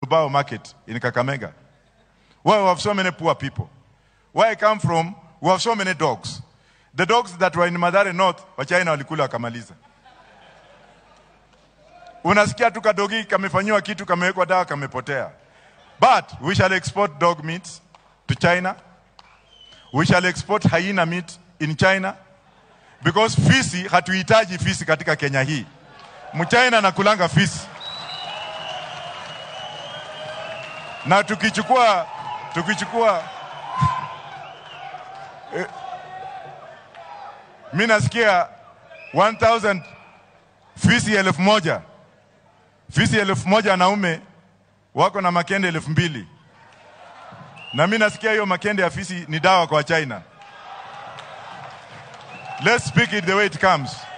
Lubao market in Kakamega, where we have so many poor people. Where I come from, we have so many dogs. The dogs that were in Madare North, Wachina walikula wakamaliza. Unasikia tu kadogi kamefanyiwa kitu, kamewekwa dawa, kamepotea. But we shall export dog meat to China. We shall export hyena meat in China because fisi, hatuhitaji fisi katika Kenya hii. Mchina anakulanga fisi, na tukichukua tukichukua eh, mi nasikia 1000 fisi elfu moja fisi elfu moja wanaume wako na makende elfu mbili na mi nasikia hiyo makende ya fisi ni dawa kwa China. Let's speak it the way it comes.